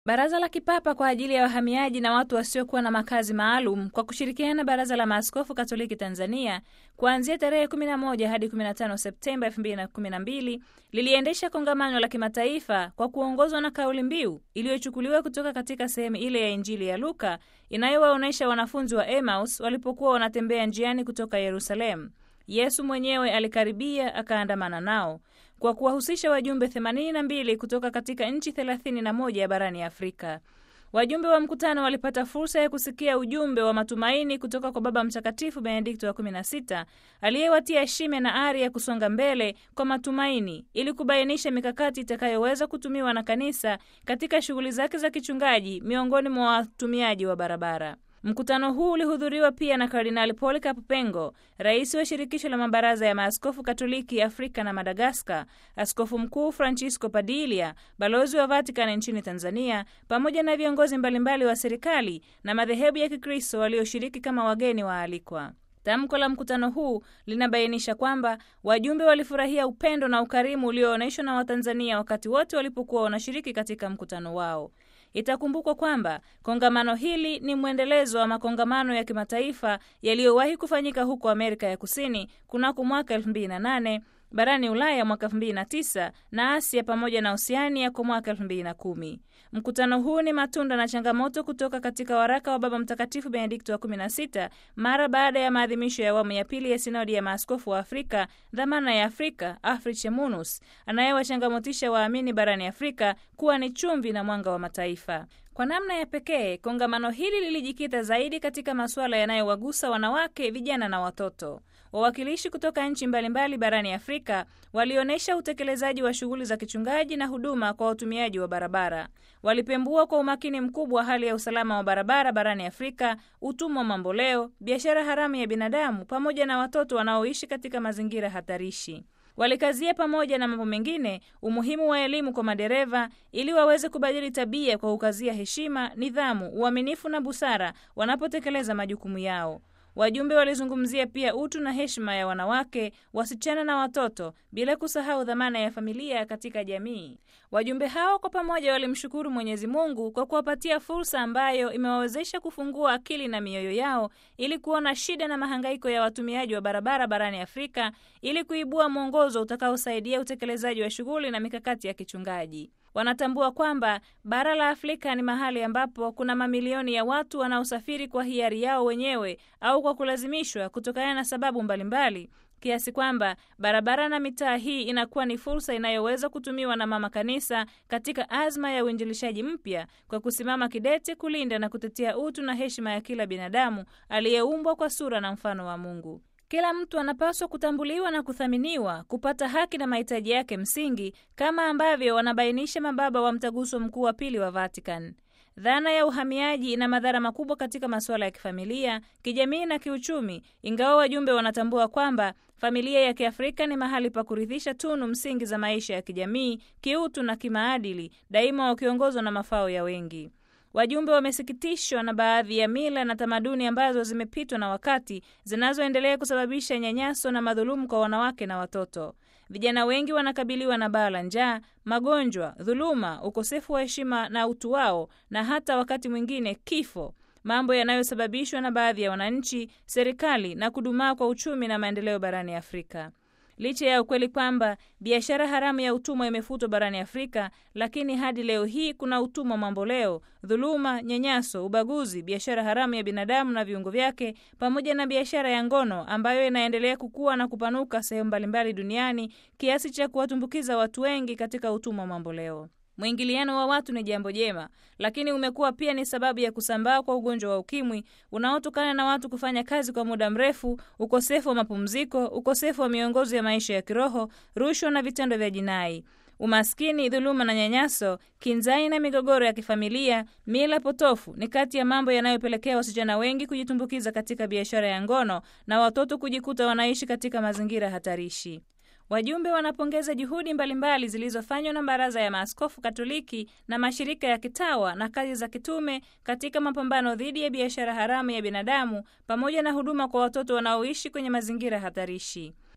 Baraza la Kipapa kwa ajili ya wahamiaji na watu wasiokuwa na makazi maalum kwa kushirikiana na Baraza la Maaskofu Katoliki Tanzania kuanzia tarehe 11 hadi 15 Septemba 2012 liliendesha kongamano la kimataifa kwa kuongozwa na kauli mbiu iliyochukuliwa kutoka katika sehemu ile ya Injili ya Luka inayowaonyesha wanafunzi wa Emmaus walipokuwa wanatembea njiani kutoka Yerusalemu. Yesu mwenyewe alikaribia akaandamana nao kwa kuwahusisha wajumbe 82 kutoka katika nchi 31 ya barani Afrika. Wajumbe wa mkutano walipata fursa ya kusikia ujumbe wa matumaini kutoka kwa Baba Mtakatifu Benedikto wa 16 aliyewatia shime na ari ya kusonga mbele kwa matumaini ili kubainisha mikakati itakayoweza kutumiwa na kanisa katika shughuli zake za kichungaji miongoni mwa watumiaji wa barabara. Mkutano huu ulihudhuriwa pia na Kardinali Polycarp Pengo, rais wa shirikisho la mabaraza ya maaskofu Katoliki Afrika na Madagaskar, askofu mkuu Francisco Padilia, balozi wa Vatican nchini Tanzania, pamoja na viongozi mbalimbali wa serikali na madhehebu ya Kikristo walioshiriki kama wageni waalikwa. Tamko la mkutano huu linabainisha kwamba wajumbe walifurahia upendo na ukarimu ulioonyeshwa na Watanzania wakati wote walipokuwa wanashiriki katika mkutano wao. Itakumbukwa kwamba kongamano hili ni mwendelezo wa makongamano ya kimataifa yaliyowahi kufanyika huko Amerika ya Kusini kunako mwaka 2008 barani Ulaya mwaka 2009 na Asia pamoja na Oseania kwa mwaka 2010. Mkutano huu ni matunda na changamoto kutoka katika waraka wa Baba Mtakatifu Benedikto wa 16 mara baada ya maadhimisho ya awamu ya pili ya sinodi ya maaskofu wa Afrika, dhamana ya Afrika, Afriche Munus, anayewachangamotisha waamini barani Afrika kuwa ni chumvi na mwanga wa mataifa. Kwa namna ya pekee, kongamano hili lilijikita zaidi katika masuala yanayowagusa wanawake, vijana na watoto. Wawakilishi kutoka nchi mbalimbali barani Afrika walionyesha utekelezaji wa shughuli za kichungaji na huduma kwa watumiaji wa barabara. Walipembua kwa umakini mkubwa hali ya usalama wa barabara barani Afrika, utumwa mamboleo, biashara haramu ya binadamu, pamoja na watoto wanaoishi katika mazingira hatarishi. Walikazia pamoja na mambo mengine umuhimu wa elimu kwa madereva ili waweze kubadili tabia kwa kukazia heshima, nidhamu, uaminifu na busara wanapotekeleza majukumu yao. Wajumbe walizungumzia pia utu na heshima ya wanawake, wasichana na watoto, bila kusahau dhamana ya familia katika jamii. Wajumbe hao kwa pamoja walimshukuru Mwenyezi Mungu kwa kuwapatia fursa ambayo imewawezesha kufungua akili na mioyo yao ili kuona shida na mahangaiko ya watumiaji wa barabara barani Afrika ili kuibua mwongozo utakaosaidia utekelezaji wa shughuli na mikakati ya kichungaji. Wanatambua kwamba bara la Afrika ni mahali ambapo kuna mamilioni ya watu wanaosafiri kwa hiari yao wenyewe au kwa kulazimishwa kutokana na sababu mbalimbali kiasi kwamba barabara na mitaa hii inakuwa ni fursa inayoweza kutumiwa na mama kanisa katika azma ya uinjilishaji mpya kwa kusimama kidete kulinda na kutetea utu na heshima ya kila binadamu aliyeumbwa kwa sura na mfano wa Mungu. Kila mtu anapaswa kutambuliwa na kuthaminiwa, kupata haki na mahitaji yake msingi, kama ambavyo wanabainisha mababa wa Mtaguso Mkuu wa Pili wa Vatican. Dhana ya uhamiaji ina madhara makubwa katika masuala ya kifamilia, kijamii na kiuchumi, ingawa wajumbe wanatambua kwamba familia ya Kiafrika ni mahali pa kurithisha tunu msingi za maisha ya kijamii, kiutu na kimaadili, daima wakiongozwa na mafao ya wengi. Wajumbe wamesikitishwa na baadhi ya mila na tamaduni ambazo zimepitwa na wakati zinazoendelea kusababisha nyanyaso na madhulumu kwa wanawake na watoto. Vijana wengi wanakabiliwa na baa la njaa, magonjwa, dhuluma, ukosefu wa heshima na utu wao, na hata wakati mwingine kifo, mambo yanayosababishwa na baadhi ya wananchi, serikali na kudumaa kwa uchumi na maendeleo barani Afrika. Licha ya ukweli kwamba biashara haramu ya utumwa imefutwa barani Afrika, lakini hadi leo hii kuna utumwa mamboleo, dhuluma, nyanyaso, ubaguzi, biashara haramu ya binadamu na viungo vyake, pamoja na biashara ya ngono ambayo inaendelea kukua na kupanuka sehemu mbalimbali duniani kiasi cha kuwatumbukiza watu wengi katika utumwa mamboleo. Mwingiliano wa watu ni jambo jema, lakini umekuwa pia ni sababu ya kusambaa kwa ugonjwa wa ukimwi unaotokana na watu kufanya kazi kwa muda mrefu, ukosefu wa mapumziko, ukosefu wa miongozo ya maisha ya kiroho, rushwa na vitendo vya jinai. Umaskini, dhuluma na nyanyaso, kinzai na migogoro ya kifamilia, mila potofu ni kati ya mambo yanayopelekea wasichana wengi kujitumbukiza katika biashara ya ngono na watoto kujikuta wanaishi katika mazingira hatarishi. Wajumbe wanapongeza juhudi mbalimbali zilizofanywa na Baraza ya Maaskofu Katoliki na mashirika ya kitawa na kazi za kitume katika mapambano dhidi ya biashara haramu ya binadamu pamoja na huduma kwa watoto wanaoishi kwenye mazingira hatarishi.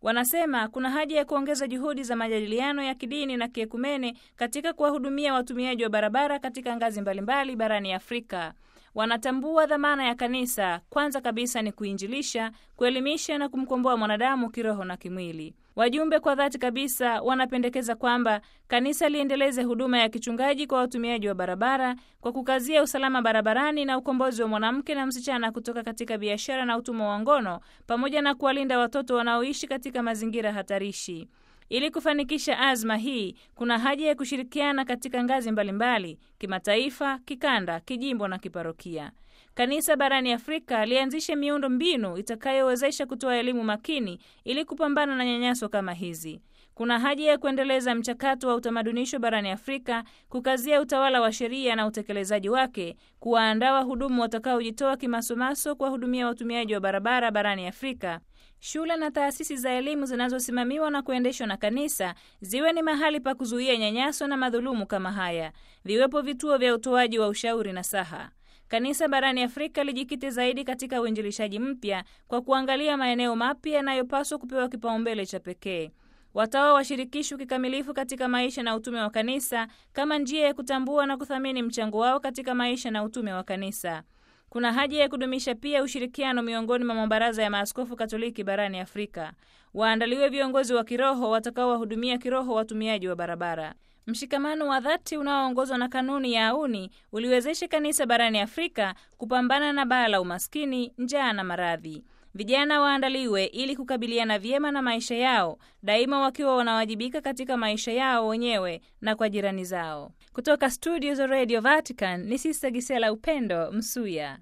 Wanasema kuna haja ya kuongeza juhudi za majadiliano ya kidini na kiekumene katika kuwahudumia watumiaji wa barabara katika ngazi mbalimbali barani Afrika. Wanatambua dhamana ya kanisa, kwanza kabisa ni kuinjilisha, kuelimisha na kumkomboa mwanadamu kiroho na kimwili. Wajumbe kwa dhati kabisa wanapendekeza kwamba kanisa liendeleze huduma ya kichungaji kwa watumiaji wa barabara kwa kukazia usalama barabarani na ukombozi wa mwanamke na msichana kutoka katika biashara na utumwa wa ngono pamoja na kuwalinda watoto wanaoishi katika mazingira hatarishi. Ili kufanikisha azma hii, kuna haja ya kushirikiana katika ngazi mbalimbali: kimataifa, kikanda, kijimbo na kiparokia. Kanisa barani Afrika lianzishe miundo mbinu itakayowezesha kutoa elimu makini ili kupambana na nyanyaso kama hizi. Kuna haja ya kuendeleza mchakato wa utamadunisho barani Afrika, kukazia utawala wa sheria na utekelezaji wake, kuwaandaa wahudumu watakaojitoa kimasomaso kuwahudumia watumiaji wa barabara barani Afrika. Shule na taasisi za elimu zinazosimamiwa na kuendeshwa na kanisa ziwe ni mahali pa kuzuia nyanyaso na madhulumu kama haya. Viwepo vituo vya utoaji wa ushauri na saha. Kanisa barani Afrika lijikite zaidi katika uinjilishaji mpya kwa kuangalia maeneo mapya yanayopaswa kupewa kipaumbele cha pekee. Watawa washirikishwe kikamilifu katika maisha na utume wa kanisa kama njia ya kutambua na kuthamini mchango wao katika maisha na utume wa kanisa. Kuna haja ya kudumisha pia ushirikiano miongoni mwa mabaraza ya maaskofu Katoliki barani Afrika. Waandaliwe viongozi wa kiroho watakaowahudumia kiroho watumiaji wa barabara. Mshikamano wa dhati unaoongozwa na kanuni ya auni uliwezesha kanisa barani Afrika kupambana na baa la umaskini, njaa na maradhi. Vijana waandaliwe ili kukabiliana vyema na maisha yao, daima wakiwa wanawajibika katika maisha yao wenyewe na kwa jirani zao. Kutoka studio za Radio Vatican ni Sista Gisela Upendo Msuya.